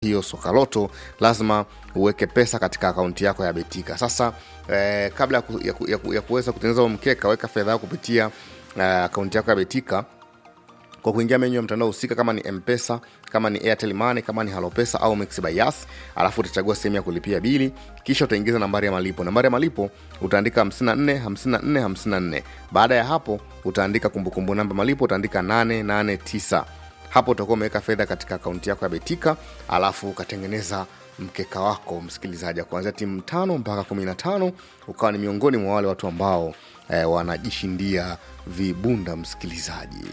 hiyo Sokaloto lazima uweke pesa katika akaunti yako ya Betika. Sasa eh, kabla ya, ku, ya, ku, ya, ku, ya kuweza kutengeneza huo mkeka, weka fedha yako kupitia eh, akaunti yako ya Betika kwa kuingia menyu ya mtandao husika, kama ni Mpesa, kama ni Airtel Money, kama ni Halopesa au Mix by Yas, alafu utachagua sehemu ya kulipia bili, kisha utaingiza nambari ya malipo. Nambari ya malipo utaandika 54 54 54. Baada ya hapo utaandika kumbukumbu namba malipo, utaandika 889 hapo utakuwa umeweka fedha katika akaunti yako ya Betika, alafu ukatengeneza mkeka wako msikilizaji, kuanzia timu tano mpaka kumi na tano ukawa ni miongoni mwa wale watu ambao eh, wanajishindia vibunda msikilizaji.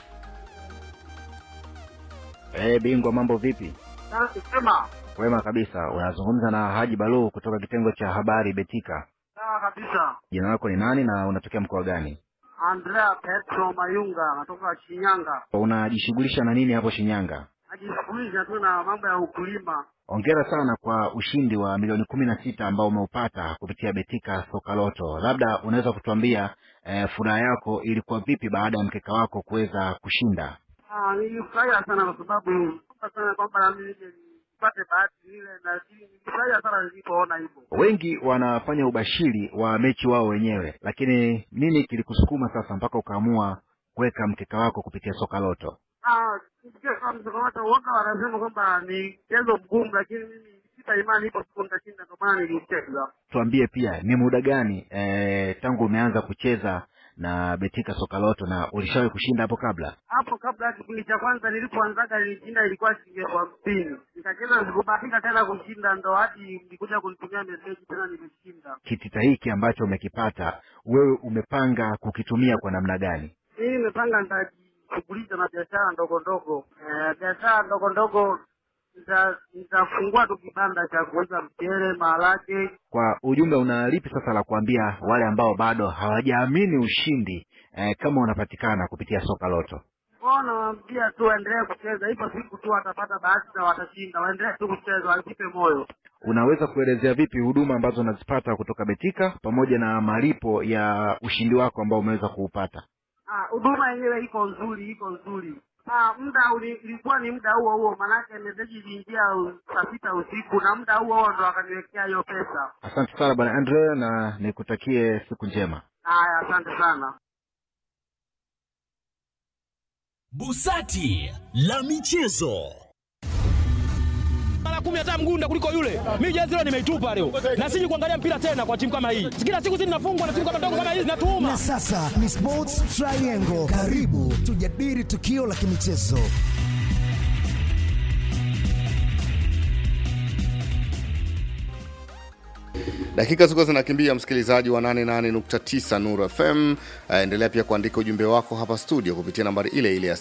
Hey, bingwa mambo vipi? Sema Wema kabisa. Unazungumza na Haji Balu kutoka kitengo cha habari Betika. sawa kabisa. Jina lako ni nani na unatokea mkoa gani? Andrea Petro Mayunga natoka Shinyanga, Unajishughulisha na nini hapo Shinyanga? najishughulisha tu na mambo ya ukulima. Hongera sana kwa ushindi wa milioni kumi na sita ambao umeupata kupitia Betika Sokaloto. Labda unaweza kutuambia eh, furaha yako ilikuwa vipi baada ya mkeka wako kuweza kushinda? Ah, nilifurahia sana kwa sababu naomba sana kwamba na mimi nije nipate bahati ile, na nilifurahia sana nilipoona hivyo. Wengi wanafanya ubashiri wa mechi wao wenyewe, lakini nini kilikusukuma sasa mpaka ukaamua kuweka mkeka wako kupitia Sokaloto? Ah, nisikia kama msokomato uoga wanasema kwamba ni mchezo mgumu, lakini mimi sita imani ipo siku nitashinda, ndio maana nilicheza. tuambie pia ni muda gani e, tangu umeanza kucheza na Betika Sokaloto na ulishawahi kushinda hapo kabla? hapo kabla ya kipindi cha kwanza nilipoanzaga nilishinda ilikuwa shilingi elfu hamsini nikacheza sikubahatika tena kushinda ndo hadi nilikuja kunitumia meseji tena nimeshinda Kitita hiki ambacho umekipata wewe umepanga kukitumia kwa namna gani? mimi nimepanga nitajishughulisha na biashara ndogo ndogo Eh, biashara ndogo ndogo nita- nitafungua tu kibanda cha kuuza mchele maharage Kwa ujumla, una lipi sasa la kuambia wale ambao bado hawajaamini ushindi e, kama unapatikana kupitia Sokaloto? kwao nawaambia tu waendelee kucheza ipo siku tu watapata bahati na watashinda waendelee tu kucheza wasipe moyo Unaweza kuelezea vipi huduma ambazo unazipata kutoka Betika pamoja na malipo ya ushindi wako ambao umeweza kuupata? Ah, huduma yenyewe iko nzuri, iko nzuri. Ah, muda uli- ilikuwa ni muda huo huo, maanake meseji iliingia u- saa sita usiku na muda huo huo ndo akaniwekea hiyo pesa. Asante sana bwana Andre, na nikutakie siku njema. Haya, asante sana. Busati la michezo. mara kumi hata mgunda kuliko yule. Mimi jezi leo nimeitupa leo, na siji kuangalia mpira tena kwa timu kama hii. Kila siku sisi tunafungwa na timu kama ndogo kama hizi, natuuma Na sasa ni Sports Triangle. Karibu tujadili tukio la kimichezo. Dakika zilikuwa zinakimbia, msikilizaji wa 88.9 Nuru FM. Uh, endelea pia kuandika ujumbe wako hapa studio kupitia nambari ile ile ya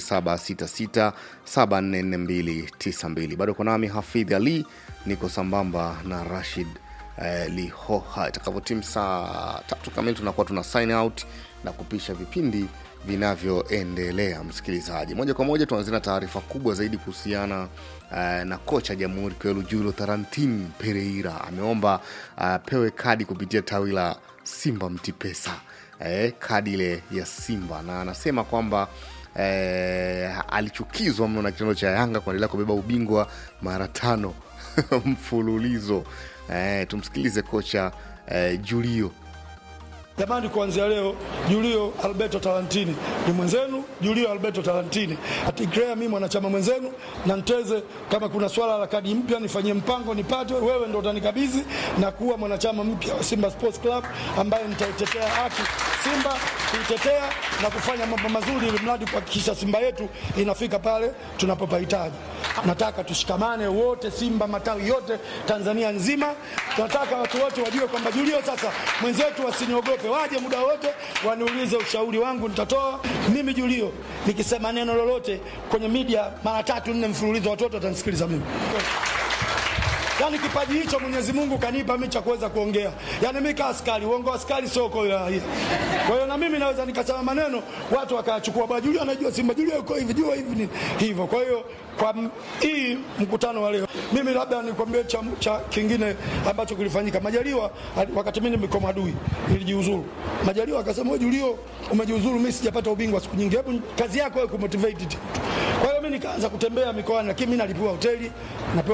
0766744292. Bado uko nami Hafidh Ali, niko sambamba na Rashid uh, Lihoha. Itakavyotimu saa tatu kamili tunakuwa tuna sign out na kupisha vipindi vinavyoendelea. Msikilizaji, moja kwa moja tuanzie na taarifa kubwa zaidi kuhusiana uh, na kocha Jamhuri Kwelu Julo Tarantin Pereira ameomba uh, pewe kadi kupitia tawi la Simba Mtipesa, eh, kadi ile ya Simba, na anasema kwamba eh, alichukizwa mno na kitendo cha Yanga kuendelea kubeba ubingwa mara tano mfululizo. Eh, tumsikilize kocha eh, Julio Jamani, kuanzia leo Julio Alberto Talantini ni mwenzenu. Julio Alberto Talantini atikrea mimi mwanachama mwenzenu, na Nteze, kama kuna swala la kadi mpya nifanyie mpango nipate, wewe ndo utanikabidhi na kuwa mwanachama mpya wa Simba Sports Club ambaye nitaitetea haki Simba, kuitetea na kufanya mambo mazuri, ili mradi kuhakikisha Simba yetu inafika pale tunapopahitaji. Nataka tushikamane wote, Simba matawi yote Tanzania nzima. Tunataka watu wote wajue kwamba Julio sasa mwenzetu, wasiniogope, waje muda wote waniulize, ushauri wangu nitatoa. Mimi Julio nikisema neno lolote kwenye media mara tatu nne mfululizo, watoto watanisikiliza mimi. yani kipaji hicho Mwenyezi Mungu kanipa mimi cha kuweza kuongea. Yani mimi kaa askari, uongo wa askari sio kwa hiyo. Kwa hiyo na mimi naweza nikasema maneno watu wakayachukua, bwana Julia anajua Simba, Julia yuko hivi, jua hivi ni hivyo. Kwa hiyo kwa m- hii mkutano wa leo, mimi labda nikwambie cha, cha kingine ambacho kilifanyika. Majaliwa ali- wakati mimi niko Madui nilijiuzuru, Majaliwa akasema wewe Julio umejiuzuru, mimi sijapata ubingwa siku nyingi, hebu kazi yako wewe kumotivate tu. Kwa hiyo mimi nikaanza kutembea mikoani, lakini mimi nalipiwa hoteli napewa